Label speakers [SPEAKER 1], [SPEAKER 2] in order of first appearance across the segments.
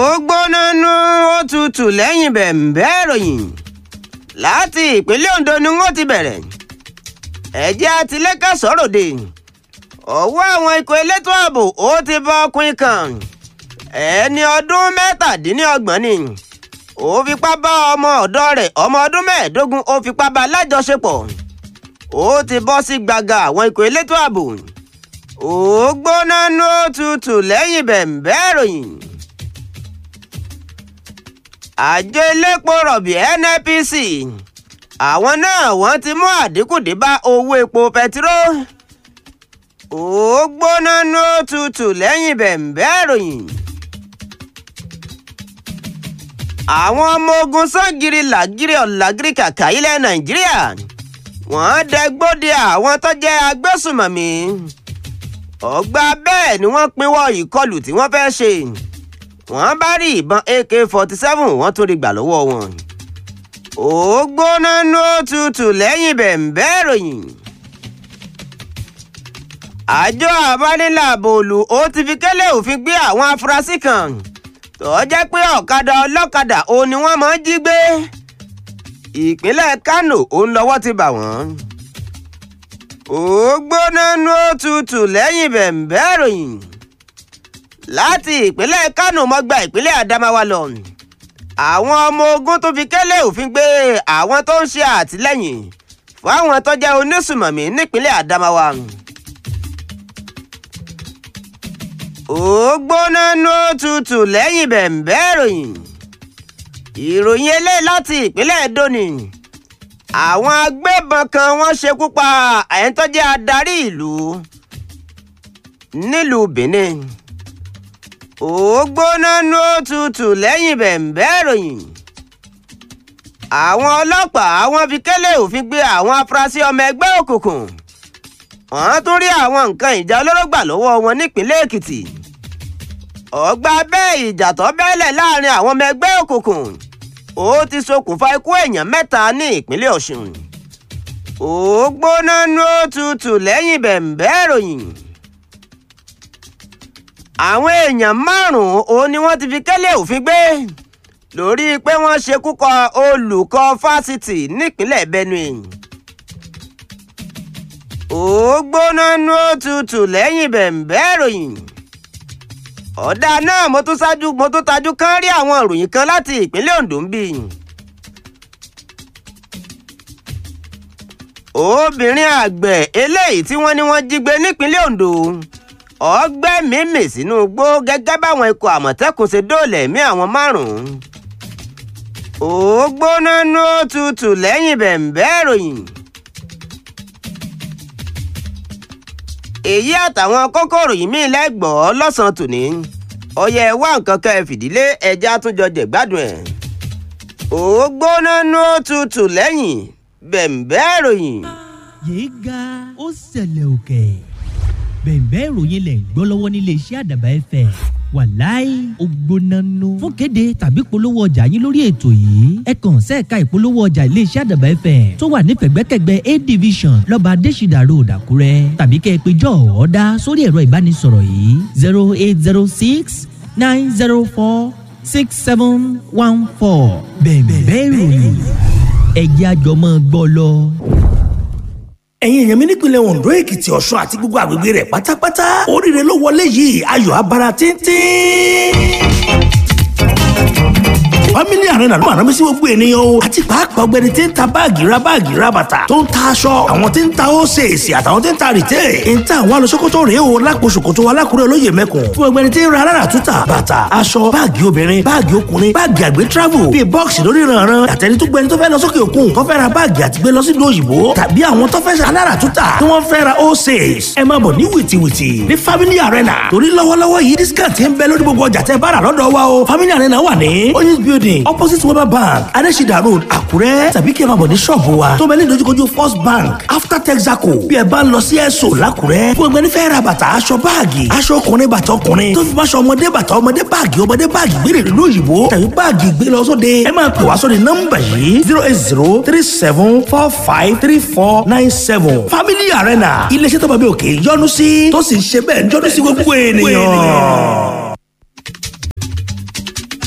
[SPEAKER 1] ó gbóná nú ó tutù lẹ́yìn bẹ̀m̀bẹ́ ìròyìn láti ìpínlẹ̀ Ondo ni wọ́n ti bẹ̀rẹ̀ ẹ̀jẹ̀ àtìlẹ́kà sọ̀rọ̀dẹ̀ ọwọ́ àwọn ikọ̀ elétò ààbò ó ti bọ́ ọkùnrin kan ẹni ọdún mẹ́tàdínlọ́gbọ̀n ni ó fipá bá ọmọ ọ̀dọ́ rẹ̀ ọmọ ọdún mẹ́ẹ̀ẹ́dógún ó fipá bá lájọṣepọ̀ ó ti bọ́ sí gbàgà àwọn ikọ̀ elétò ààbò ó gbóná nú ó tutù lẹ́yìn bẹ̀m̀bẹ́ ìròyìn àjọ elépo rọ̀bì NNPC àwọn náà wọ́n ti mú àdínkù dé bá owó epo pẹtiró ó gbóná nú ó tutù lẹ́yìn bẹ̀m̀bẹ́ ìròyìn àwọn ọmọ ogun sangiri làgírí ọ̀làgírí kàkà ilẹ̀ Nàìjíríà wọ́n dẹgbóde àwọn tó jẹ́ agbésùmọ̀mí ọgbà bẹ́ẹ̀ ni wọ́n pinwọ́ ìkọlù tí wọ́n fẹ́ ṣe wọ́n bá rí ìbọn AK-47 wọ́n tún rí gbà lọ́wọ́ wọn. ó gbóná nú òtútù lẹ́yìn bẹ̀m̀bẹ́ ìròyìn. àjọ abánilàbòlù ó ti fi kélé òfin gbé àwọn afurasí kan tó jẹ́ pé ọ̀kadà ọlọ́kadà òun ni wọ́n máa ń jí gbé. ìpínlẹ̀ Kánò òun lọ́wọ́ ti bà wọ́n. ó gbóná nú òtútù lẹ́yìn bẹ̀m̀bẹ́ ìròyìn láti ìpínlẹ̀ Kánò mọ́gbà ìpínlẹ̀ Adamawa lọ àwọn ọmọ ogun tó fi kélé òfin gbé àwọn tó ń ṣe àtìlẹ́yìn fún àwọn tó jẹ́ onísùmọ̀mí nípínlẹ̀ Adamawa. ó gbóná nú tutù lẹ́yìn bẹ̀m̀bẹ́ ìròyìn ìròyìn eléyìí láti ìpínlẹ̀ Edo ni àwọn agbébọn kan wọ́n ṣekú pa ẹni tó jẹ́ adarí ìlú nílùú Benin ó gbóná nú òtútù lẹ́yìn bẹ̀m̀bẹ́ ìròyìn. àwọn ọlọ́pàá wọ́n fi kélé òfin gbé àwọn afurasí ọmọ ẹgbẹ́ òkùnkùn. wọ́n tún rí àwọn nǹkan ìjà olóró gbà lọ́wọ́ wọn nípínlẹ̀ Èkìtì. ọgbà bẹ́ẹ̀ ìjà tó bẹ́lẹ̀ láàrin àwọn ọmọ ẹgbẹ́ òkùnkùn. ó ti ṣokùnfà ikú èèyàn mẹ́ta ní ìpínlẹ̀ Ọ̀ṣun. ó gbóná nú òtútù lẹ́yìn bẹ̀m̀bẹ́ ìròyìn àwọn èèyàn márùn-ún òun ni wọ́n ti fi kélé òfin gbé lórí pé wọ́n ṣekú kọ olùkọ́ fásitì nípínlẹ̀ Benue. ó gbóná nú òtútù lẹ́yìn bẹ̀m̀bẹ́ ìròyìn. ọ̀dà náà mo tún ṣáájú mo tún tajú kán rí àwọn ìròyìn kan láti ìpínlẹ̀ Ondo ń bì. obìnrin àgbẹ̀ eléyìí tí wọ́n ní wọ́n jí gbé nípínlẹ̀ Ondo ọgbẹ́ mímì sínú igbó gẹ́gẹ́ báwọn ikọ̀ àmọ̀tẹ́kùn ṣe dóòlà ẹ̀mí àwọn márùn-ún. ó gbóná nú òtútù lẹ́yìn bẹ̀m̀bẹ́ ìròyìn. èyí àtàwọn kókòrò yìí míì lẹ́gbọ̀ọ́ lọ́sàn-án tòní ọyẹ wá nǹkan kan ẹ fìdílé ẹja àtúnjọ jẹ̀gbádùn ẹ̀. ó gbóná nú òtútù lẹ́yìn bẹ̀m̀bẹ́ ìròyìn.
[SPEAKER 2] yéé ga ó ṣẹlẹ̀ òkè bẹ̀ẹ̀bẹ́ ìròyìn lẹ̀ ń gbọ́ lọ́wọ́ nílé iṣẹ́ àdàbà ẹ̀fẹ̀ wàláì ògbónánú. fún kéde tàbí polówó ọjà yín lórí ètò yìí ẹ kàn sẹ́ẹ̀ka ìpolówó ọjà ilé iṣẹ́ àdàbà ẹ̀fẹ̀ tó wà ní pẹ̀gbẹ́kẹ̀gbẹ́ a division lọ́ba adésìdà road àkúrẹ́ tàbí kẹ́ ẹ pé jọ́ ọ̀ọ́dá sórí ẹ̀rọ ìbánisọ̀rọ̀ yìí zero eight zero six nine zero four six seven one four bẹ̀ẹ̀bẹ́ ìròyìn ẹ̀jẹ̀ àjọmọ́ gbọ́ lọ
[SPEAKER 3] ẹ̀yin èèyàn mi nípìnlẹ̀ Ondo Èkìtì Ọ̀ṣun àti gbogbo àgbègbè rẹ̀ pátápátá oríire ló wọlé yìí ayọ̀ abara tíntín family arena ló máa rán mi sí gbogbo ènìyàn o àti pàápàá ọ̀gbẹ́ni tí ń ta báàgì ra báàgì ra bàtà tó ń ta aṣọ àwọn tí ń ta ósèèsì àtàwọn tí ń ta rìtẹ́ ń ta àwọn alọ́sọ́kótó rèé o lápò ṣòkòtò alákùrẹ́ olóyè mẹ́kùn fún ọ̀gbẹ́ni tí ń ra alára túta bàtà aṣọ báàgì obìnrin báàgì ọkùnrin báàgì àgbẹ̀ travel bíi bọ́ọ̀sì lórí ìrànràn àtẹni tó gbẹni tó fẹ́ lọ sókè òkun tó fẹ́ ra báàgì àti gbé lọ sí ìlú òyìnbó tàbí àwọn tó fẹ́ ṣe alára túta tí wọ́n fẹ́ ra ósèès ẹ máa bọ̀ ní wìtìwìtì ní family arena torí lọ́wọ́lọ́wọ́ yìí discount ń bẹ lórí gbogbo ọjà tẹ́ bá rà lọ́dọ̀ wa o family arena wà ní oyinz building opposite weber bank adesida road àkúrẹ́ tàbí kí ẹ máa bọ̀ ní ṣọ́ọ̀bù wa tó bẹ ní ìdojúkojú first bank after texaco bí ẹ bá ń lọ sí ẹ̀sọ́ làkúrẹ́ fún ẹgbẹ́ nífẹ̀ẹ́ ra bàtà aṣọ báàgì aṣọ ọkùnrin bàtà ọkùnrin tó fi máṣọ ọmọdé bàtà ọmọdé báàgì ọmọdé báàgì gbére ìlú òyìnbó tàbí báàgì gbé lọ sóde ẹ máa pè wá sóde nọ́mbà yìí zero eight zero three seven four five three four nine seven family arena iléeṣẹ́ tó bá bí òkè yọ́nú sí tó sì ń ṣe bẹ́ẹ̀ yọ́nú sí gbogbo ènìyàn.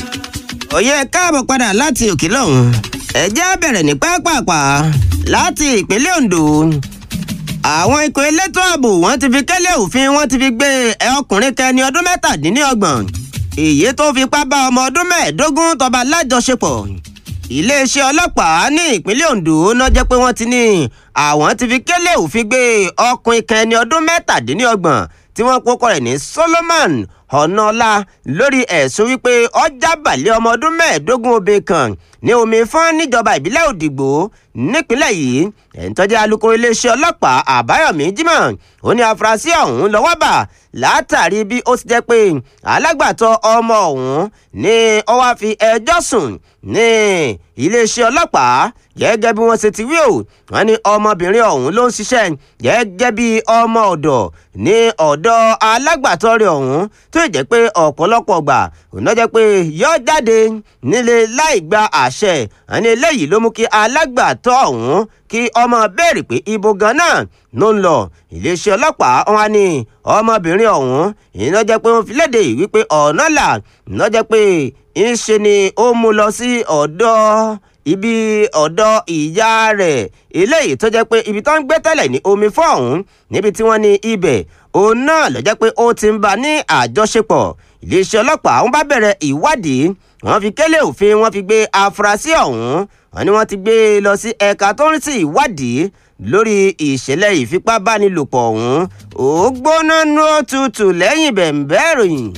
[SPEAKER 1] òye káàbọ̀ padà láti òkè lọ́hùn ẹ jẹ́ bẹ̀rẹ̀ ní pápápá láti ìpínlẹ̀ Ondo àwọn ikọ̀ elétò ààbò wọ́n ti fi kẹ́lẹ́ òfin wọ́n ti fi gbé ọkùnrin kẹni ọdún mẹ́tàdínlọ́gbọ̀n èyí tó fipá bá ọmọ ọdún mẹ́ẹ̀ẹ́dógún tọ́ba lájọṣepọ̀ iléeṣẹ́ ọlọ́pàá ní ìpínlẹ̀ Ondo náà jẹ́ pé wọ́n ti ní àwọn ti fi kẹ́lẹ́ òfin gbé ọkùnrin kẹni ọdún mẹ́tàdínlọ́gbọ̀n tí wọ́n kókó rẹ̀ ní Solomon ọ̀nàọ́lá lórí ẹ̀sùn wípé ọjà balẹ̀ ọmọ ọdún mẹ́ẹ̀ẹ́dógún obìnrin kan ní omi fún níjọba ìbílẹ̀ òdìgbò nípínlẹ̀ yìí ẹ̀ńtọ́jú alukoro iléeṣẹ́ ọlọ́pàá àbáyọ̀mí jimoh ó ní afurasí ọ̀hún lọ́wọ́ bà látàrí bí ó ti jẹ́ pé alágbàtọ́ ọmọ ọ̀hún ní ó wá fi ẹjọ́ sùn ní iléeṣẹ́ ọlọ́pàá gẹ́gẹ́ bí wọ́n ṣe ti wí o wọ́n ní ọmọbìnrin ọ̀hún ló ń ṣiṣẹ́ gẹ́gẹ́ bí ọmọ ọ̀dọ̀ ní ọ̀dọ̀ alágbàtọ́ rẹ̀ ọ̀hún tó jẹ́ pé ọ̀pọ̀lọpọ̀ gbà òun náà jẹ́ pé yọ jáde nílé láì gba àṣẹ àní eléyìí ló mú kí alágbàtọ́ ọ̀hún kí ọmọ béèrè pé ibo ganan ló ń lọ iléeṣẹ́ ọlọ́pàá wọn ni ọmọbìnrin ọ̀hún ìná jẹ́ pé wọ́n fi léde wípé ọ̀nà là ìná jẹ́ pé ń ṣe ni ó mú lọ sí ọ̀dọ̀ ibi ọ̀dọ̀ ìyá rẹ̀ eléyìí tó jẹ́ pé ibi tó ń gbé tẹ́lẹ̀ ní omi fún ọ̀hún níbi tí wọ́n ní ibẹ̀ òun náà ló jẹ́ pé ó ti ń bá ní àjọṣepọ̀ iléeṣẹ́ ọlọ́pàá ń bá bẹ̀rẹ̀ ìwádìí wọ́n fi kélé òfin wọ́n fi gbé afurasí ọ̀hún wọ́n ní wọ́n ti gbé e lọ sí ẹ̀ka tó ń rí sí ìwádìí lórí ìṣẹ̀lẹ̀ ìfipábánilòpọ̀ ọ̀hún ó gbóná nú òtútù lẹ́yìn bẹ̀ǹbẹ́ ìròyìn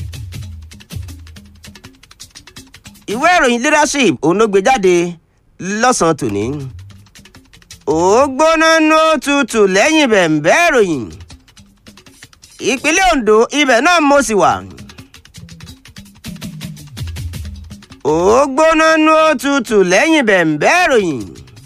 [SPEAKER 1] ìwé ìròyìn leadership òun ló gbé jáde lọ́sàn-án tòní ó gbóná nú òtútù lẹ́yìn bẹ̀ǹbẹ́ ìròyìn ìpínlẹ̀ Ondo ibẹ̀ náà mo sì wà. ó gbóná nú òtútù lẹ́yìn bẹ̀ǹbẹ́ ìròyìn.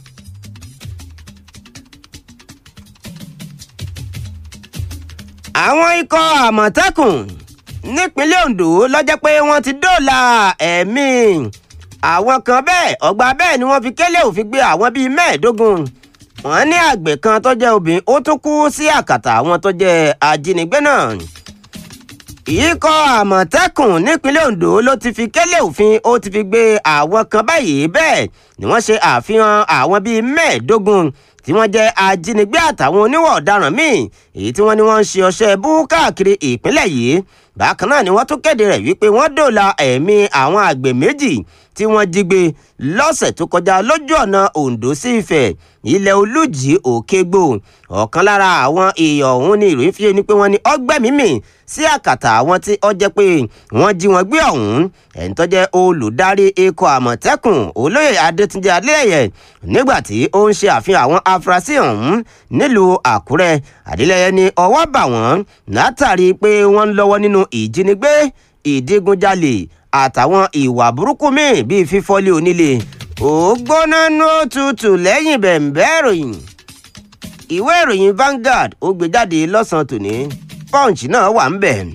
[SPEAKER 1] àwọn ikọ̀ àmọ̀tẹ́kùn nípínlẹ̀ Ondo lọ́jọ́ pé wọ́n ti dóòlà ẹ̀mí àwọn kan bẹ́ẹ̀ ọgbà bẹ́ẹ̀ ni wọ́n fi kélé òfin gbé àwọn bíi mẹ́ẹ̀ẹ́dógún wọ́n ní àgbẹ̀ kan tó jẹ́ obìnrin ó tún kú sí àkàtà àwọn tó jẹ́ ajínigbé náà ikọ̀ àmọ̀tẹ́kùn nípínlẹ̀ Ondo ló ti fi kélé òfin ó ti fi gbé àwọn kan báyìí bẹ́ẹ̀ ni wọ́n ṣe àfihàn àwọn bíi mẹ́ẹ̀ẹ́dógún tí wọ́n jẹ́ ajínigbé àtàwọn oníwà ọ̀daràn míì èyí tí wọ́n ní wọ́n ń ṣe ọṣẹ́ bú káàkiri ìpínlẹ̀ yìí bákan náà ni wọ́n tún kéde rẹ̀ wípé wọ́n dòòlà ẹ̀mí àwọn àgbẹ̀ méjì tí wọ́n jí gbé lọ́sẹ̀ tó kọjá lójú ọ̀nà Ondo sí Ifẹ̀ ilẹ̀ olùjì òkègbò ọ̀kan lára àwọn èèyàn ọ̀hún ni ìròyìn fi ni pé wọ́n ní ọgbẹ́mímì sí àkàtà àwọn tí ó jẹ́ pé wọ́n jí wọn gbé ọ̀hún ẹ̀ń tó jẹ́ olùdarí ikọ̀ àmọ̀tẹ́kùn olóyè adétúnjẹ adéyẹ nígbà tí ó ń ṣe àfihàn àwọn afurasí ọ̀hún nílùú àkúrẹ́ adélẹ́yẹ ní ọwọ́ bà wọ́n látàrí pé wọ́n ń lọ́wọ́ nínú ìjínigbé ìdígunjalè àtàwọn ìwà burúkú míì bíi fífọ́lé onílé ó gbóná nú òtútù lẹ́yìn bẹ̀ǹbẹ́ ìròyìn ìwé ìròyìn Vanguard ó gbé jáde lọ́sàn-án tòní Punch náà wà ń bẹ̀.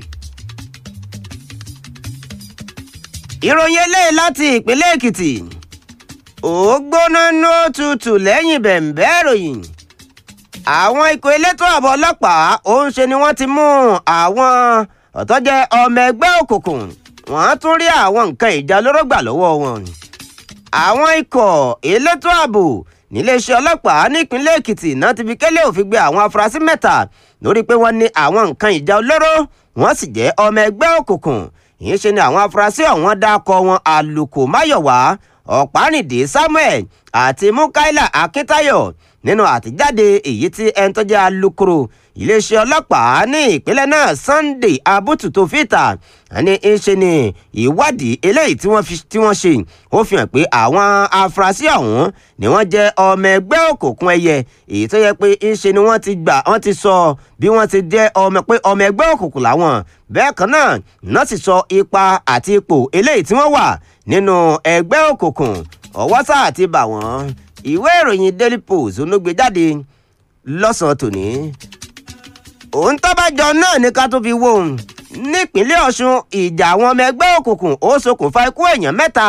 [SPEAKER 1] ìròyìn eléyìí láti ìpínlẹ̀ Èkìtì ó gbóná nú òtútù lẹ́yìn bẹ̀ǹbẹ́ ìròyìn àwọn ikọ̀ elétò ààbò ọlọ́pàá ó ń ṣe ni wọ́n ti mú àwọn ọ̀tọ́jẹ́ ọmọ ẹgbẹ́ òkùnkùn wọ́n tún rí àwọn nǹkan ìjà olóró gbà lọ́wọ́ wọn. àwọn ikọ̀ elétò ààbò níléeṣẹ́ ọlọ́pàá nípínlẹ̀ Èkìtì náà ti fi kélé òfin gbé àwọn afurasí mẹ́ta lórí pé wọ́n ní àwọn nǹkan ìjà olóró wọ́n sì jẹ́ ọmọ ẹgbẹ́ òkùnkùn ìyẹn ṣe ni àwọn afurasí ọ̀hún dákọ̀ wọn àlùkò máyọ̀wá ọ̀pánìdé Samuel àti mukaila Akíntayọ̀ nínú àtijáde èyí tí ẹni tó jẹ́ alukoro iléeṣẹ́ ọlọ́pàá ní ìpínlẹ̀ náà Sunday abutu tó fìtà ní í ṣe ni ìwádìí eléyìí tí wọ́n tí wọ́n ṣe ó fi hàn pé àwọn afurasí ọ̀hún ni wọ́n jẹ́ ọmọ ẹgbẹ́ òkùnkùn ẹyẹ èyí tó yẹ pé ń ṣe ni wọ́n ti gbà wọ́n ti sọ bí wọ́n ti jẹ́ ọmọ pé ọmọ ẹgbẹ́ òkùnkùn làwọn bẹ́ẹ̀ kan náà náà sì sọ ipa àti ipò eléyìí tí wọ́n wà nínú ẹgbẹ́ òkùnkùn ọwọ́ sáà ti bà wọ́n ìwé ìròyìn Daily Post onógbè jáde lọ́sàn-án tòní òun tọ́bàjọ náà ní ká tó fi wò ó nípínlẹ̀ Ọ̀ṣun ìjà àwọn ọmọ ẹgbẹ́ òkùnkùn ó ṣokùnfà ikú èèyàn mẹ́ta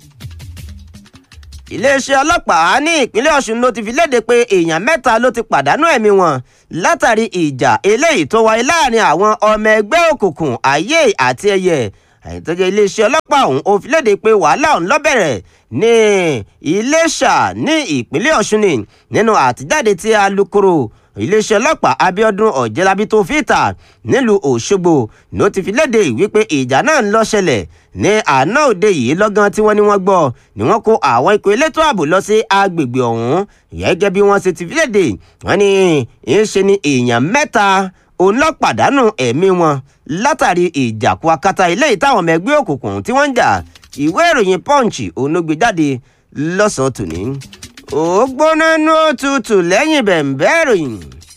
[SPEAKER 1] iléeṣẹ́ ọlọ́pàá ní ìpínlẹ̀ Ọ̀ṣun ló ti fi léde pé èèyàn mẹ́ta ló ti pàdánù ẹ̀mí wọn látàrí ìjà eléyìí tó wáyé láàrin àwọn ọmọ ẹgbẹ́ òkùnkùn ayé àti ẹyẹ àyètọ́jọ́ iléeṣẹ́ ọlọ́pàá ọ̀hún ó fi léde pé wàhálà ọ̀hún ló bẹ̀rẹ̀ ní Iléṣà ní ìpínlẹ̀ Ọ̀ṣun ni nínú àtijáde tí alukoro iléeṣẹ́ ọlọ́pàá Abíọ́dún Ọ̀jẹ́lábí tó fi ìta nílùú Òṣogbo ló ti fi léde wípé ìjà náà ń lọ ṣẹlẹ̀ ní àná òde yìí lọ́gán tí wọ́n ní wọ́n gbọ́ ni wọ́n kó àwọn ikọ̀ elétò ààbò lọ sí agbègbè ọ̀hún gẹ́gẹ́ bí wọ́n ṣe ti fi léde wọ́n ní ń ṣe ni èèyàn mẹ́ta òun lọ pàdánù ẹ̀mí wọn látàrí ìjàkú akátá ilé ìtàwọn ọmọ ẹgbẹ́ òkùnkùn tí wọ́n ń jà ìwé ìròyìn Punch òun ló gbé jáde lọ́sàn-án tòní ó gbóná ní òtútù lẹ́yìn bẹ̀ǹbẹ́ ìròyìn.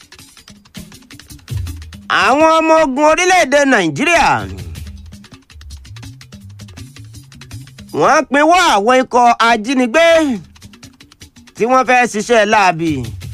[SPEAKER 1] àwọn ọmọ ogun orílẹ̀-èdè nàìjíríà wọ́n pinwọ́ àwọn ikọ̀ ajínigbé tí wọ́n fẹ́ ṣiṣẹ́ láabi.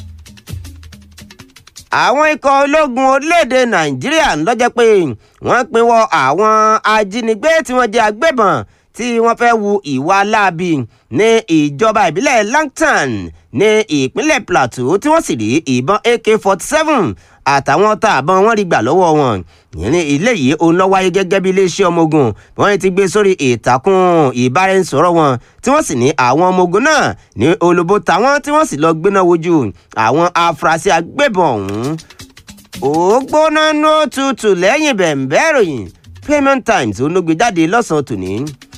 [SPEAKER 1] àwọn ikọ̀ ológun orílẹ̀-èdè nàìjíríà ń lọ́jọ́ pé wọ́n pinwọ́ àwọn ajínigbé tí wọ́n jẹ́ agbébọn tí wọ́n fẹ́ wu ìwà láabi ní ìjọba ìbílẹ̀ Langton ní ìpínlẹ̀ Plateau tí wọ́n sì rí ìbọn AK-47 àtàwọn ọta àbọn wọn rí gbà lọ́wọ́ wọn ní ilé yìí òun lọ wáyé gẹ́gẹ́ bí iléeṣẹ́ ọmọ ogun wọ́n ti gbé sórí ìtàkùn ìbáraẹnisọ̀rọ̀ wọn tí wọ́n sì ní àwọn ọmọ ogun náà ní olóbó táwọn tí wọ́n sì lọ gbéná wojú àwọn afurasí agbébọn ọ̀hún ó gbóná ní òtútù lẹ́yìn bẹ̀ǹbẹ́ ìròyìn Payment Times olóògbé lọ́sàn-án tòní.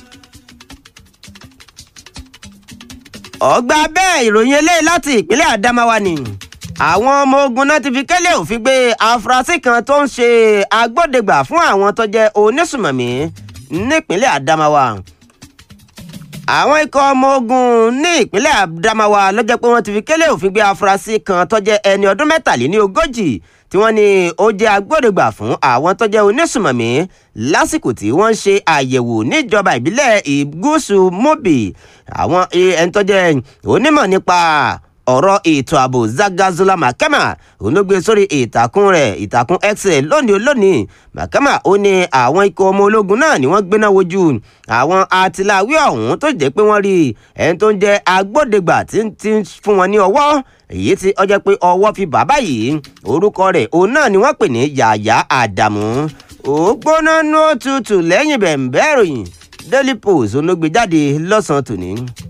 [SPEAKER 1] ọgbà bẹ́ẹ̀ ìròyìn eléyìí láti ìpínlẹ̀ Adamawa ni àwọn ọmọ ogun náà ti fi kẹ́lẹ́ òfin gbé afurasí kan tó ń ṣe agbódegbà fún àwọn tó jẹ́ onísùmọ̀mí nípínlẹ̀ Adamawa àwọn ikọ̀ ọmọ ogun ní ìpínlẹ̀ Adamawa ló jẹ́ pé wọ́n ti fi kẹ́lẹ́ òfin gbé afurasí kan tó jẹ́ ẹni ọdún mẹ́tàléní ogójì tí wọ́n ní ó jẹ́ agbódegbà fún àwọn tó jẹ́ onísùmọ̀mí lásìkò tí wọ́n ń ṣe àyẹ̀wò níjọba ìbílẹ̀ ìgúúsù Mobi àwọn ẹni tó jẹ́ onímọ̀ nípa ọ̀rọ̀ ètò ààbò Zagazula Makama olóògbé sórí ìtàkùn rẹ̀ ìtàkùn X lónìí olónìí Makama ó ní àwọn ikọ̀ ọmọ ológun náà ni wọ́n gbéná wojú àwọn atiláwí ọ̀hún tó jẹ́ pé wọ́n rí ẹni tó ń jẹ́ agbódegbà tí ń fún wọn ní ọwọ́ èyí tí ó jẹ́ pé ọwọ́ fi bàbá yìí orúkọ rẹ̀ òun náà ni wọ́n pè ní Yàyà Àdàmú ó gbóná ní òtútù lẹ́yìn bẹ̀ǹbẹ́ ìròyìn Daily Post olóògbé jáde lọ́sàn-án tòní.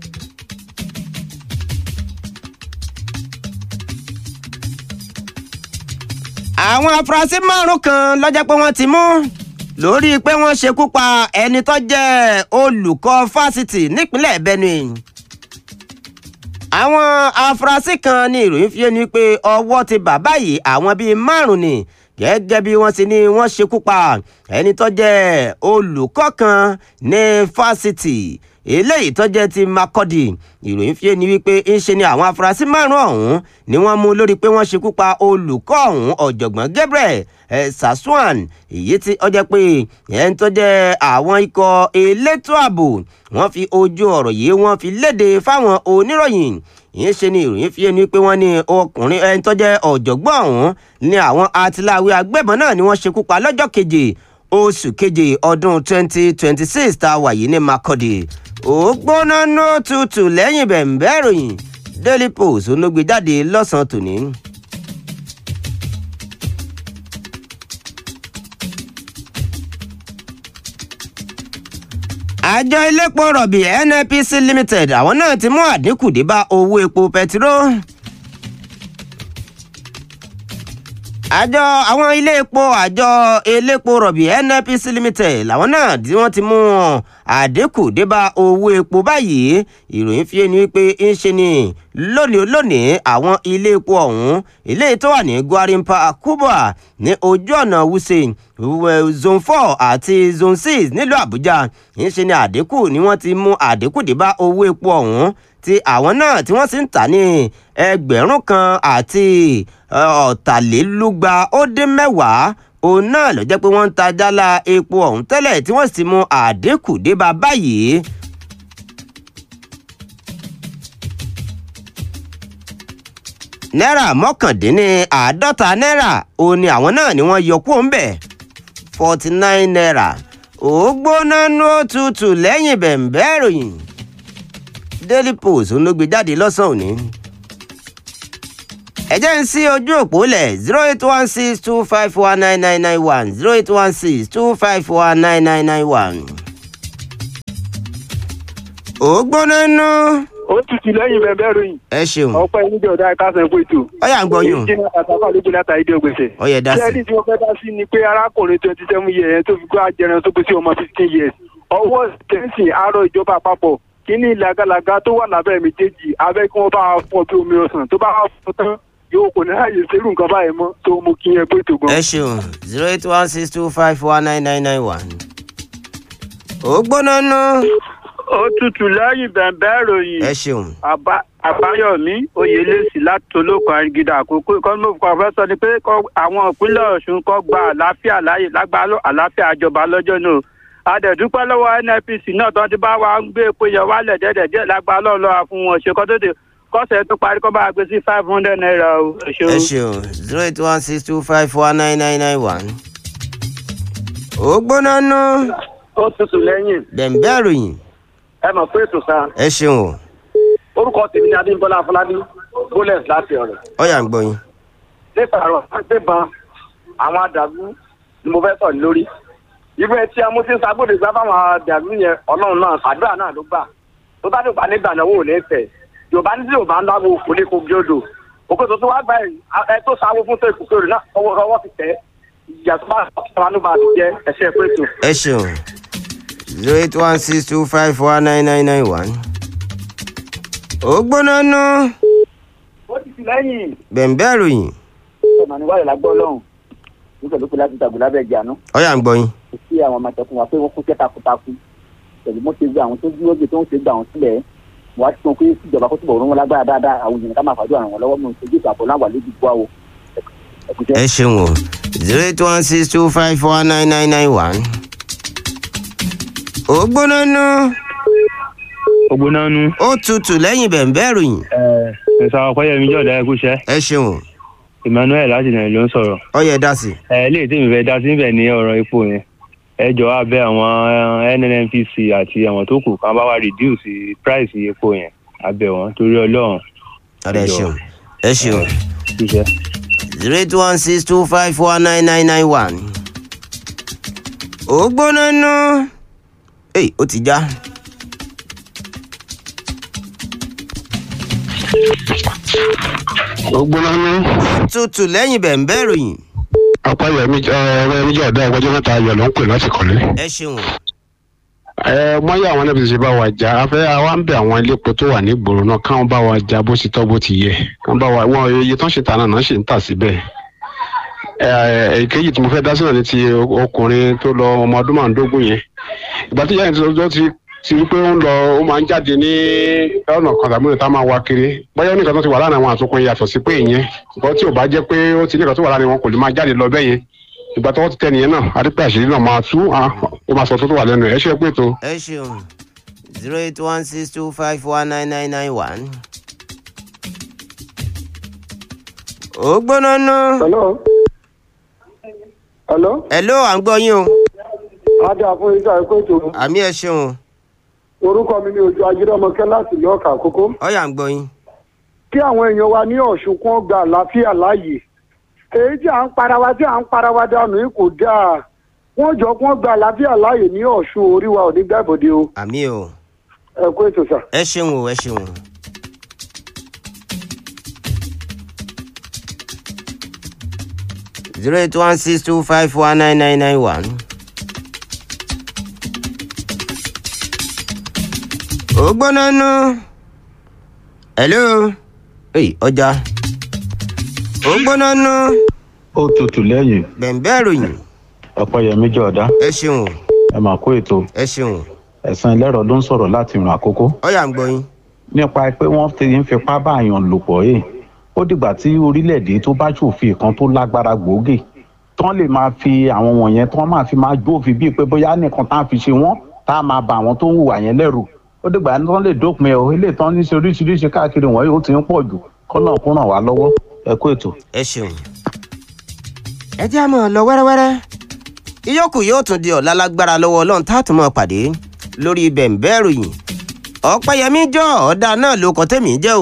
[SPEAKER 1] àwọn afurasí márùn kan lọ́jọ́ pé wọ́n ti mú lórí pé wọ́n ṣekú pa ẹni tó jẹ́ olùkọ́ fásitì nípínlẹ̀ Benue àwọn afurasí kan ní ìròyìn fi ẹni pé ọwọ́ ti bàbá yìí àwọn bíi márùn ni gẹ́gẹ́ bí wọ́n ti ní wọ́n ṣekú pa ẹni tó jẹ́ olùkọ́ kan ní fásitì eléyìí tó jẹ́ ti Makurdi ìròyìn fi ẹni wípé ń ṣe ni àwọn afurasí márùn ọ̀hún ni wọ́n mú lórí pé wọ́n ṣekú pa olùkọ́ ọ̀hún ọ̀jọ̀gbọ́n Gabriel Sassuan èyí tí ó jẹ́ pé ẹni tó jẹ́ àwọn ikọ̀ elétò ààbò wọ́n fi ojú ọ̀rọ̀ yìí wọ́n fi léde fáwọn oníròyìn ìyẹn ṣe ni ìròyìn fi ẹni pé wọ́n ní ọkùnrin ẹni tó jẹ́ ọ̀jọ̀gbọ́n ọ̀hún ní àwọn atiláwí agbébọn náà ni wọ́n ṣekú pa lọ́jọ́ keje oṣù keje ọdún 2026 tá a wà yìí ní Makurdi ó gbóná nó tutù lẹ́yìn bẹ̀ǹbẹ́ ìròyìn Daily Post ló gbé jáde lọ́sàn-án tòní. àjọ elépo rọ̀bì NNPC Limited àwọn náà ti mú àdínkù dé bá owó epo pẹtiró. àjọ àwọn ilé epo àjọ elépo rọ̀bì NNPC Limited làwọn náà tí wọ́n ti mú àdínkù dé bá owó epo báyìí ìròyìn fi ẹni wípé ń ṣe ni lónìí lónìí àwọn ilé epo ọ̀hún ilé tó wà ní Gwarimpa Kubwa ní ojú ọ̀nà Wuse zone four àti zone six nílùú Àbújá ń ṣe ni àdínkù ni wọ́n ti mú àdínkù dé bá owó epo ọ̀hún tí àwọn náà tí wọ́n sì ń tà ní ẹgbẹ̀rún kan àti ọ̀tàlélúgba ó dín mẹ́wàá òun náà ló jẹ́ pé wọ́n ń ta jálá epo ọ̀hún tẹ́lẹ̀ tí wọ́n sì mú àdínkù dé bá báyìí. náírà mọ́kàndínní àádọ́ta náírà òun ni àwọn náà ni wọ́n yọ kúrò ń bẹ̀ forty nine naira ó gbóná ní òtútù lẹ́yìn bẹ̀ǹbẹ́ ìròyìn Daily Post ló gbé jáde lọ́sàn-án òní ẹ jẹ́ ń sí ojú òpó lẹ̀ zero eight one six two five one nine nine nine one zero eight one six two five one nine nine nine one. ó gbóná nú.
[SPEAKER 4] ó tutù lẹ́yìn bẹ̀bẹ̀ ròyìn
[SPEAKER 1] ẹ ṣeun
[SPEAKER 4] ọ̀pọ̀ ẹni jẹ́ ọ̀dà ẹ̀kásán ẹ̀kọ́ ètò
[SPEAKER 1] ọyà ń gbọyún
[SPEAKER 4] jìnnà àtàkùn àlejò látàrí ìdí ògbèsè.
[SPEAKER 1] ọyẹ dá sí.
[SPEAKER 4] kẹ́ẹ̀dì tí wọ́n fẹ́ dá sí ni pé arákùnrin twenty seven years yẹn tó fi kó ajẹran tó gbé sí ọmọ fifteen years ọwọ́ tẹ̀sìn àárọ̀ ìjọba àpapọ̀ kíní làgàlàgà tó wà lábẹ́ méjèèjì abẹ́ kí wọ́n bá fọ́ bí omi ọ̀sán tó bá fọ́ tán yóò kò ní àyè sẹ́rù nǹkan báyìí mọ́ tó mú kí yẹn pé ètò gan.
[SPEAKER 1] ẹ ṣeun zero eight one six two five one nine nine nine one. ó gbóná nú.
[SPEAKER 4] ó tutù lẹ́yìn bẹ̀bẹ̀ ròyìn
[SPEAKER 1] ẹ ṣeun
[SPEAKER 4] Àbá- àbáyọmí oyèlẹsì láti olóko àgídà àkókò ìkọ́nù pọfẹ́sọ ni pé kọ́- àwọn ìpínlẹ̀ ọ̀ṣun kọ́ gba àlàáfíà láàyè lágbàá àlàáfíà àjọba lọ́jọ́ náà adẹ̀dúpẹ́ lọ́wọ́ nnpc náà tó ti bá wa ń gbé epo yẹn wálẹ̀ dẹ́dẹ̀ díẹ̀ lágbàá lọ́ọ̀lọ́wà fún wọn ṣe kọ́ tó dé kọ́sẹ̀ tó parí kọ́ bá a gbé sí five hundred naira o ẹ ṣeun.
[SPEAKER 1] ẹ ṣeun zero eight one six two five one nine nine nine one. ó gbóná nú.
[SPEAKER 4] ó tutù lẹ́yìn
[SPEAKER 1] bẹ̀m̀bẹ̀ ròyìn
[SPEAKER 4] ẹ mọ̀ pé ètò sáà
[SPEAKER 1] ẹ ṣeun o
[SPEAKER 4] orúkọ tèmi ni adébọlá afọlábí bólẹ̀s láti ọ̀rẹ́
[SPEAKER 1] ọyà ń gbọyún.
[SPEAKER 4] nípa àrò àgbébọn àwọn àdàlú ni mo fẹ́ sọ̀rọ̀ lórí irú ẹ tí a mú sí sábòdì gbá fáwọn àdàlú yẹn ọlọ́run náà àdúrà náà ló gbà tó bá dùgbà nígbà náà wò ní fẹ̀ yorùbá ní tí yorùbá ń dáwọ́ kò ní kó bí odò òkè tó tó wá gbà yìí ẹ tó sáwó fún tó ìkùkù rẹ̀ náà ọwọ́ ọwọ́ ti tẹ̀ ìyà tó bá sọ̀rọ̀ bá ti jẹ́ ẹ̀ṣẹ̀ pé tó.
[SPEAKER 1] ẹ ṣeun zero eight one six two five one nine nine nine one. ó gbóná nú.
[SPEAKER 4] ó ti ti lẹ́yìn
[SPEAKER 1] bẹ̀m̀bẹ̀ ròyìn
[SPEAKER 4] ọ̀nà níwáyé lágbọ́ ọlọ́run nígbà tó kù láti tàgùn lábẹ́ ìjà náà
[SPEAKER 1] ọyà ń gbọyún.
[SPEAKER 4] kò sí àwọn ọmọ àtẹkùn wa pé wọ́n kún iṣẹ́ takuntakun pẹ̀lú mo ti gbé àwọn tó dúró gbé tó ń ṣe gbà wọ́n sílẹ̀ wọ́n á ti sọ pé ìjọba kó túbọ̀ rún wọn lágbára dáadáa àwọn èèyàn ká máa fàájọ àwọn lọ́wọ́ mi ojú ìtàn àbọ̀ láwà lójú gbọ́ àwọ̀ ẹ̀kúṣẹ́.
[SPEAKER 1] ẹ ṣeun o zero eight one six two five one nine nine nine one. ó gbóná nú.
[SPEAKER 5] ògbónánú
[SPEAKER 1] ó tutù lẹ́yìn bẹ̀m̀bẹ̀ ròyìn
[SPEAKER 5] ẹ ṣe ọpẹyẹmí jọdá ẹkúṣẹ
[SPEAKER 1] ẹ ṣeun o
[SPEAKER 5] emmanuel láti nàìjíríà ló ń sọ̀rọ̀
[SPEAKER 1] ọyẹ dá sí.
[SPEAKER 5] ẹ léyìí tí mi fẹ́ dá sí níbẹ̀ ní ọ̀rọ̀ epo yẹn ẹ jọ abẹ àwọn nnpc àti àwọn tó kù kan bá wa reduce price epo yẹn abẹ wọn torí Ọlọ́run
[SPEAKER 1] ọ̀rẹ́ ẹ
[SPEAKER 5] Ẹjọ́.
[SPEAKER 1] ṣeun ẹ ṣeun
[SPEAKER 5] ṣiṣẹ́.
[SPEAKER 1] zero eight one six two five one nine nine nine one. ó gbóná nú. èyí ó ti já.
[SPEAKER 6] ògbónánú
[SPEAKER 1] tutù lẹ́yìn bẹ̀m̀bẹ̀ ròyìn
[SPEAKER 6] apáyẹmí ọ̀rẹ́ méjì ọdọ ọgbọjọ mẹ́ta ayọ̀ ló ń pè láti kọ́lé.
[SPEAKER 1] ẹ ṣeun o
[SPEAKER 6] ẹ mọyì àwọn ẹnẹbí ṣe bá wa jà afẹ àwa ń bẹ àwọn ilé epo tó wà ní ìgboro náà káwọn bá wa jà bó ti tọ́ bó ti yẹ káwọn bá wa wọn iye tó ń ṣe tà náà náà ṣe ń tà síbẹ̀. ẹ èkejì tí mo fẹ́ dá sí náà ni ti ọkùnrin tó lọ ọmọ ọdún márùndógún yẹn ìgbà tí ìyá yẹn tó ti ti rí pé ó ń lọ ó máa ń jáde ní ọ̀nà kan tàbí ọ̀nà tá a máa wá kiri bóyá oníkan tó ti wà láàrin àwọn àtúnkùn yàtọ̀ sí pé ìyẹn ṣùgbọ́n tí ò bá jẹ́ pé ó ti ní ìkan tó wà láàrin wọn kò lè máa jáde lọ bẹ́yẹn ìgbà tó wọ́n ti tẹ nìyẹn náà adípẹ́ àṣírí náà máa tú ah, ó máa sọ tó tó wà lẹ́nu ẹ̀ ẹ ṣe pé tó.
[SPEAKER 1] ẹ ṣeun zero eight one six two five one nine nine nine one. ó gbóná nú.
[SPEAKER 4] hello hello
[SPEAKER 1] ẹ ló à ń gbọ́ yín o
[SPEAKER 4] adé àfún ìjà ẹ̀kọ́ ètò
[SPEAKER 1] àmì ẹ ṣeun o
[SPEAKER 4] orúkọ mi ni ojú ajírọ́mọkẹ́ láti ìlú ọ̀kà àkókò
[SPEAKER 1] ọyà ń gbọ́ yín.
[SPEAKER 4] kí àwọn èèyàn wa ní ọ̀ṣun kún gba àlàáfíà láàyè èyí tí à ń para wa tí à ń para wa dànù yìí kò dáa wọ́n jọ kún gba àlàáfíà láàyè ní ọ̀ṣun orí wa ò ní gbàbọ̀dé o
[SPEAKER 1] àmì o
[SPEAKER 4] ẹ̀kọ́ ètò sà.
[SPEAKER 1] ẹ ṣeun o ẹ ṣeun o. zero eight one six two five one nine nine nine one. ó gbóná nú. hello. èyí ọjà. ó gbóná nú.
[SPEAKER 7] ó tutù lẹ́yìn
[SPEAKER 1] bẹ̀ǹbẹ̀ ròyìn.
[SPEAKER 7] ọ̀pẹ̀yẹmí jọ̀ọ́dá
[SPEAKER 1] ẹ ṣeun o
[SPEAKER 7] ẹ mà kó ètò
[SPEAKER 1] ẹ ṣeun o.
[SPEAKER 7] ẹ̀sán ẹlẹ́rọ ló ń sọ̀rọ̀ láti ìrìn àkókò
[SPEAKER 1] ọyà ń gbọ́ yín.
[SPEAKER 7] nípa pé wọ́n ti ń fipá bá àyàn lò pọ̀ yìí ó dìgbà tí orílẹ̀-èdè tó bá ṣòfin kan tó lágbára gbòógì tán lè máa fi àwọn wọ̀nyẹn tán máa fi máa jófin bíi pé bóyá nìkan tá a fi ṣe wọ́n tá a máa bà àwọn tó ń hùwà yẹn lẹ́rù ó dìgbà tí wọ́n lè dópin ẹ̀ o ilé tán ní ṣe oríṣiríṣi káàkiri wọ̀nyí ó ti ń pọ̀ jù kọ́nà kó ràn wá lọ́wọ́ ẹ kó ètò.
[SPEAKER 1] ẹ ṣeun. ẹ jẹ́ àmọ́ lọ wẹ́rẹ́wẹ́rẹ́ ìyókù yóò tún di ọ̀la lágbára lọ́wọ́ ọlọ́run tá a tún mọ̀ pàdé lórí bẹ̀ǹbẹ́ ìròyìn ọ̀pẹ́yẹmí jọ ọ̀dà náà ló kọ́ tẹ̀mí jẹ́ o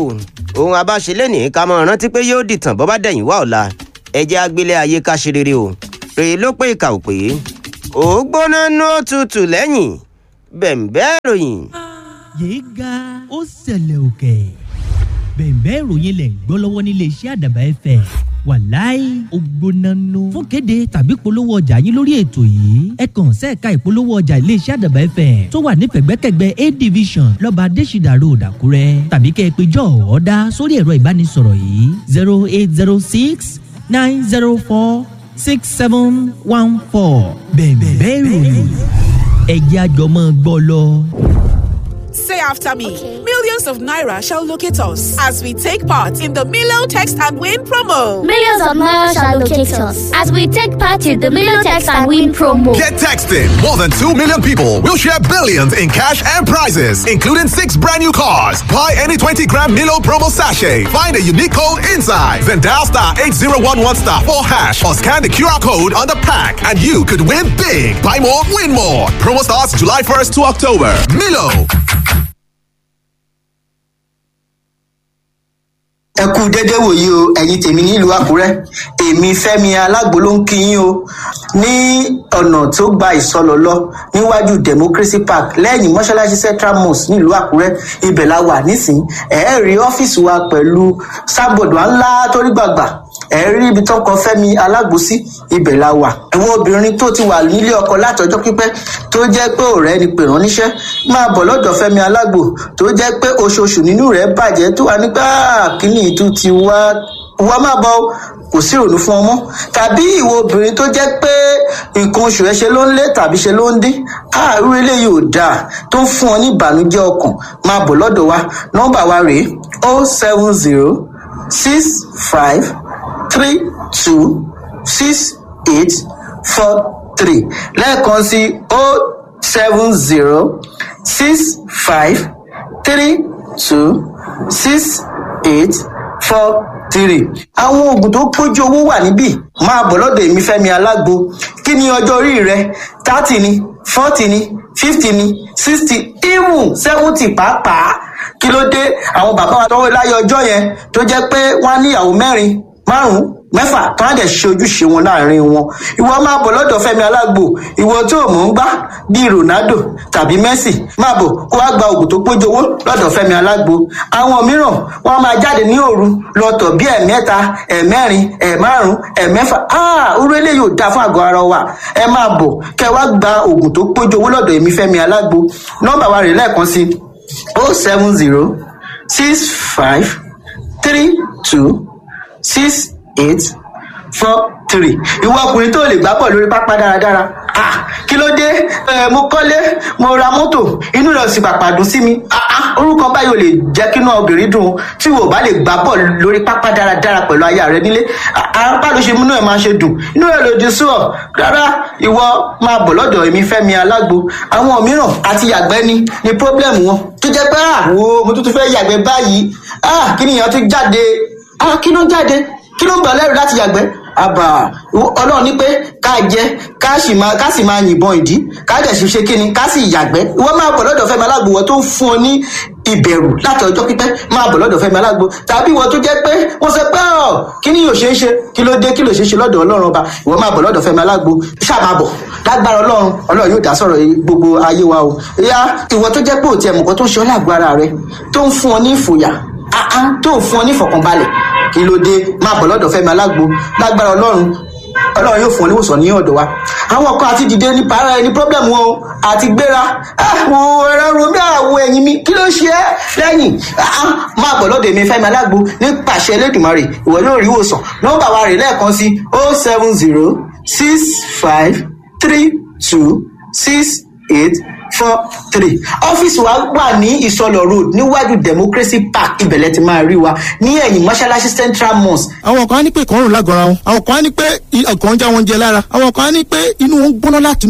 [SPEAKER 1] ohun abáṣelé ní ká mọ rántí pé yóò dìtàn bọ́ bá dẹ̀yìn wá ọ̀la ẹjẹ́ agbélé ayé ká ṣe rere o rèé ló pé ìkà ò pé ó gbóná nú òtútù lẹ́yìn bẹ̀m̀bẹ́ ìròyìn.
[SPEAKER 2] yéé ga ó ṣẹlẹ̀ òkè bẹ̀ẹ̀bẹ́ ìròyìn lẹ̀ ń gbọ́ lọ́wọ́ nílé iṣẹ́ àdàbà ẹ̀fẹ̀ wàláì ògbónánú fún kéde tàbí polówó ọjà yín lórí ètò yìí ẹ kàn sẹ́ẹ̀ka ìpolówó ọjà ilé iṣẹ́ àdàbà ẹ̀fẹ̀ tó wà ní pẹ̀gbẹ́kẹ̀gbẹ́ a division lọ́ba adésìdà road àkúrẹ́ tàbí kẹ́ ẹ pé jọ́ ọ̀ọ́dá sórí ẹ̀rọ ìbánisọ̀rọ̀ yìí zero eight zero six nine zero four six seven one four bẹ̀ẹ̀bẹ́ ìròyìn ẹ̀jẹ̀ àjọmọ́ gbọ́ lọ.
[SPEAKER 8] Say after me. Millions of naira shall locate us as we take part in the Milo Text and Win promo.
[SPEAKER 9] Millions of naira shall locate us as we take part in the Million Text and Win promo.
[SPEAKER 10] Get texting. More than 2 million people will share billions in cash and prizes, including six brand new cars. Buy any 20 gram Milo promo sachet. Find a unique code inside. Then dial star 8011 star 4 hash or scan the QR code on the pack and you could win big. Buy more, win more. Promo starts July 1st to October. Milo.
[SPEAKER 11] ẹ kú dédé wòyí o ẹ̀yin tèmi nílùú àkúrẹ́ èmi fẹ́mi alágbo ló ń kí yín o ní ọ̀nà tó gba ìsọlọ lọ níwájú democracy park lẹ́yìn mọ́ṣáláṣí central mosque nílùú àkúrẹ́ ibẹ̀ la wà nísìnyí ẹ̀ẹ́ rí ọ́fíìsì wa pẹ̀lú sábọ̀dù ńlá torí gbàgbà ẹ rí ibi tó kọ fẹmi alágbòsí ibẹ la wà ẹwọn obìnrin tó ti wà nílé ọkọ látọjọ pípẹ tó jẹ pé ọrẹ ni pè ránníṣẹ máa bọ lọdọ fẹmi alágbò tó jẹ pé oṣooṣù nínú rẹ bàjẹ tó wà nígbà kíní ìtú ti wá wá má bọ kò sí ìrònú fún ọmọ tàbí ìwọ obìnrin tó jẹ pé nǹkan oṣù ẹ ṣe ló ń lé tàbí ṣe ló ń dín àárú eléyìí ò dáa tó ń fún ọ ní ìbànújẹ ọkàn máa bọ lọdọ wa nọmba wa rèé o seven zero six five three two six eight four three lẹ́ẹ̀kan sí o seven zero six five three two six eight four three. àwọn oògùn tó pójú owó wà níbí máa bọ̀ lọ́dọ̀ èmi fẹ́mi alágbo kí ni ọjọ́ orí rẹ thirty ni forty ni fifty ni sixty even seventy pàápàá kí ló dé àwọn bàbá wa tọwọ́ láyé ọjọ́ yẹn tó jẹ́ pé wọ́n á níyàwó mẹ́rin márùn mẹ́fà tó á dẹ̀ ṣe ojúṣe wọn láàrin wọn ìwọ máa bọ̀ lọ́dọ̀ fẹ́mi alágbo ìwọ tó o mọ̀ ń gbá bíi ronaldo tàbí messi máa bọ̀ kó wá gba oògùn tó pójú owó lọ́dọ̀ fẹ́mi alágbo àwọn mìíràn wọn máa jáde ní òru lọ́tọ̀ bí ẹ̀mẹ́ta ẹ̀mẹ́rin ẹ̀márùn ẹ̀mẹ́fà orú eléyìí ò dáa fún àgọ́ ara wa ẹ máa bọ̀ kẹ wá gba oògùn tó pójú owó lọ́dọ̀ èmi fẹ́mi alágbo nọ́mbà wa rè lẹ́ẹ̀kan sí o seven zero six five three two six eight four three ìwọ ọkùnrin tó lè gbá bọ̀ lórí pápá dáradára ah kí ló dé ẹ mo kọ́lé mo ra mọ́tò inú rẹ̀ sì pàpà dùn sí mi ah ah orúkọ báyìí ò lè jẹ́ kí inú obìnrin dùn tí wò bá lè gbá bọ̀ lórí pápá dáradára pẹ̀lú aya rẹ nílé apá ló ṣe múnú ẹ̀ máa ṣe dùn inú rẹ̀ lòdì sí ọ rárá ìwọ máa bọ̀ lọ́dọ̀ èmi fẹ́mi alágbo àwọn mìíràn àti yàgbẹ́ ni ni problem wọn tó jẹ́ pé ah wo mo tún tún fẹ́ yàgbẹ́ báyìí ah kí nìyẹn tún jáde ah kí ló jáde kí ló ń bà lẹ́rù láti yàgbẹ́ àbà ọlọ́run ní pé ká jẹ ká sì máa ká sì máa yìnbọn ìdí ká dẹ̀ sì ṣe kíni ká sì yàgbẹ́ ìwọ máa bọ̀ lọ́dọ̀ fẹ́mi alágbo wọ́n tó ń fún ọ ní ìbẹ̀rù láti ọjọ́ pípẹ́ máa bọ̀ lọ́dọ̀ fẹ́mi alágbo tàbí ìwọ tó jẹ́ pé wọ́n sọ pé ọ̀ kí ni yóò ṣe é ṣe kí ló dé kí ló ṣe é ṣe lọ́dọ̀ ọlọ́run ọba ìwọ máa bọ̀ lọ́dọ̀ fẹ́mi alágbo ṣáà máa bọ̀ lágbára ọlọ́run ọlọ́run yóò dá sọ̀rọ̀ gbogbo ayé wa o ìyá ìwọ tó jẹ́ pé òtí ẹ̀mùkọ́ tó ń ṣe ọ́ lágbára rẹ tó ń fún ọ ní ìfòyà tó ń fún ọ ní ìfọ̀kànbalẹ̀ kí ló dé máa bọ̀ lọ́dọ̀ fẹ́mi alágbo lágbára ọlọ́run ọlọ́run yóò fún ọ níwòsàn ní ọ̀dọ̀ wa àwọn kan àti dìde ní para ẹni problem wọn o àti gbéra àwọn ẹ̀rọ romi àwọ̀ ẹ̀yìn mi kí ló ṣe é lẹ́yìn máa bọ̀ lọ́dọ̀ èmi fẹ́mi alágbo ní pàṣẹ elédùnmarè ìwọ yóò rí ìwòsàn nọ́mbà wa rè lẹ́ẹ̀kan sí o seven zero six five three two six eight four three ọ́fíìsì wa wà ní ìsọlọ̀ road níwájú democracy park ibẹ̀lẹ̀ ti máa rí wa ní ẹ̀yìn mọ́ṣáláṣí central mosque.
[SPEAKER 12] àwọn kan á ní pé ìkọrùn lágọ̀ọ́ra wọn àwọn kan á ní pé ọkàn ń já wọn jẹ lára àwọn kan á ní pé inú wọn gbóná láti inú wá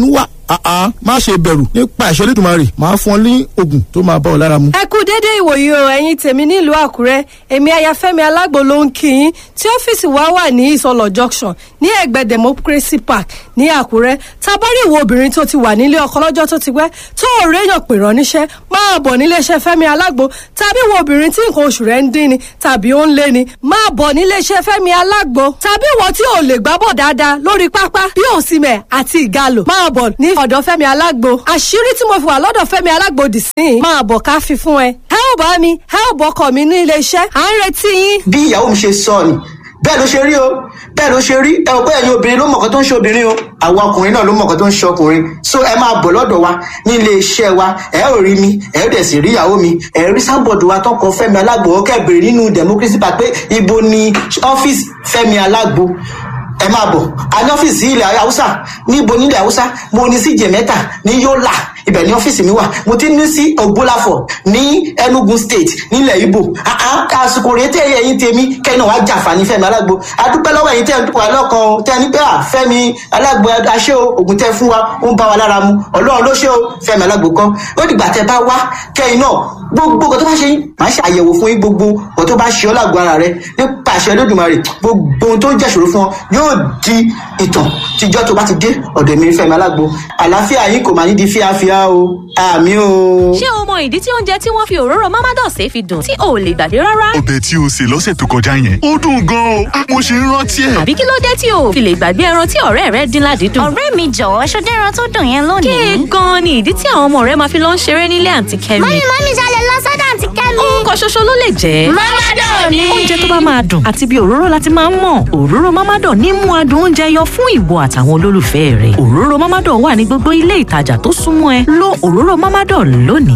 [SPEAKER 12] àá má ṣe bẹ̀rù nípa ìṣẹ́ lẹ́dùnmarè máa fún ọ ní oògùn tó máa bá ọ lára mu.
[SPEAKER 13] ẹ kú déédéé ìwòyí o ẹ̀yin tèmi nílùú àkúrẹ́ èmi ayafẹ́mi alágbo ló ń kí yín tí ọ́fíìsì wa wà ní ìsọlọ̀ junction ní ẹ̀gbẹ́ democracy park ní àkúrẹ́ tabari ìwọ obìnrin tó ti wà nílé ọkọ lọ́jọ́ tó ti pẹ́ tó ò réyàn pè rán níṣẹ́ máa bọ̀ níléeṣẹ́ fẹ́mi alágbo tàbí ìwọ obìnrin tí nǹkan oṣù rẹ̀ ń dín ni tàbí ó ń lé ni máa bọ̀ níléeṣẹ́ fẹ́mi alágbo tàbí ìwọ tí ò lè gbábọ̀ dáadáa lórí pápá bí òsìmẹ̀ àti ìgalò máa bọ̀ ní ọ̀dọ̀ fẹ́mi alágbo àṣírí tí mo fi wà lọ́dọ̀ fẹ́mi alágbo dì sí i máa bọ̀ ká fi fún ẹ ẹ ò bá mi ẹ ò bọ́kọ̀ mi ní iléeṣẹ́ à ń retí yín.
[SPEAKER 11] bí ìyàwó mi ṣe sọ ni bẹ́ẹ̀ ló ṣe rí o bẹ́ẹ̀ ló ṣe rí ẹ ò bẹ́ẹ̀ yín obìnrin ló mọ̀ọ́kọ́ tó ń ṣe obìnrin o àwọn ọkùnrin náà ló mọ̀ọ́kọ́ tó ń ṣe ọkùnrin so ẹ máa bọ̀ lọ́dọ̀ wa ní ilé iṣẹ́ wa ẹ ò rí mi ẹ ò dẹ̀ sì rí ìyàwó mi ẹ rí sábọ̀dù wa tọkọ fẹ́mi alágbo kẹ́bìrì nínú democracy park pé ibo ni ọ́fíìsì fẹ́mi alágbo ẹ máa bọ̀ a ní ọ́fíìsì ilẹ̀ haúsá níbo nílẹ̀ haúsá mo ní sí jẹ̀mẹ́ta ní yọ́là ibẹ̀ ní ọ́fíìsì mi wà mo ti ní sí ògbólàfọ̀ ní enugu state nílẹ̀ ibo àsìkò rèé tẹ́ ẹ̀yìn tèmi kẹ́yìn náà wá jàǹfààní fẹ́mi alágbo adúpẹ́ lọ́wọ́ ẹ̀yìn tẹ́ ẹ̀ wà lọ́kàn tẹ́ ẹ ní pé à fẹ́mi alágbo aṣẹ́ o ògùn tẹ́ fún wa ó ń bá wa lára mu ọlọ́run ló ṣe o fẹ́mi alágbo kan ó dìgbà tẹ́ bá wá kẹ́yìn náà gbogbo nǹkan tó bá ṣe yín màá ṣe àyẹ̀wò fún yín gbogbo nǹkan tó bá ṣe ọ́ lágbo ara rẹ nípa àṣẹ olódùmarè gbogbo ohun tó ń jẹ́ṣòro fún ọ yóò di ìtàn tíjọ́ tó bá ti dé ọ̀dọ̀ mi fẹ́mi alágbo àlàáfíà yín kò máa ní di fíafíà o àmì o.
[SPEAKER 14] ṣé o mọ ìdí tí oúnjẹ tí wọ́n fi òróró mámádọ̀sẹ̀ fi dùn tí o ò lè gbàgbé rárá?
[SPEAKER 15] ọbẹ̀ tí o sè lọ́sẹ̀ tó kọjá yẹn ó dùn gan-an o mo ṣe ń rántí ẹ̀.
[SPEAKER 14] àbí kí ló dé tí o ò fi lè gbàgbé ẹran tí ọ̀rẹ́ rẹ dín ládìídùn?
[SPEAKER 9] ọ̀rẹ́ mi jọ̀wọ́ ṣọdẹ́ ẹran tó dùn yẹn lónìí.
[SPEAKER 14] kí gan-an ni ìdí tí àwọn ọmọ rẹ máa fi lọ ń ṣeré nílé àǹtí kẹ́mi?
[SPEAKER 9] mọ́mí mọ́mí ṣalẹ̀ lọ sọ́dọ̀ àǹtí kẹ́mi.
[SPEAKER 14] orúkọ ṣoṣo ló lè jẹ́.
[SPEAKER 9] Mamadan ni.
[SPEAKER 14] oúnjẹ tó bá máa dùn àti bí òróró láti máa ń mọ̀ òróró Mamadan ní mú adùn oúnjẹ yọ fún ìwọ àtàwọn olólùfẹ́ rẹ̀ òróró Mamadan wà ní gbogbo ilé ìtajà tó súnmọ́ ẹ lo òróró Mamadan lónìí.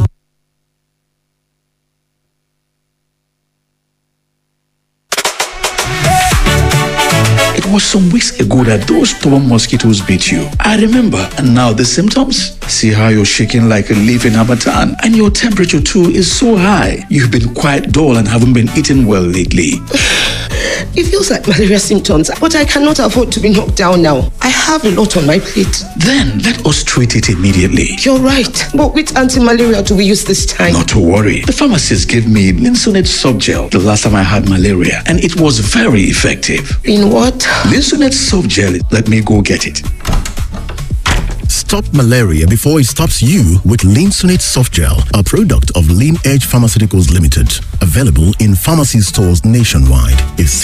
[SPEAKER 16] It was some weeks ago that those stubborn mosquitoes bit you. I remember. And now the symptoms? See how you're shaking like a leaf in Hamatan. And your temperature too is so high. You've been quite dull and haven't been eating well lately.
[SPEAKER 17] It feels like malaria symptoms, but I cannot afford to be knocked down now. I have a lot on my plate.
[SPEAKER 16] Then let us treat it immediately.
[SPEAKER 17] You're right. But which anti-malaria do we use this time?
[SPEAKER 16] Not to worry. The pharmacist gave me Linsonet soft gel the last time I had malaria, and it was very effective.
[SPEAKER 17] In what?
[SPEAKER 16] Linsonet soft gel. Let me go get it.
[SPEAKER 18] Stop malaria before it stops you with Linsonate Soft Gel, a product of Lean Edge Pharmaceuticals Limited. Available in pharmacy stores nationwide. If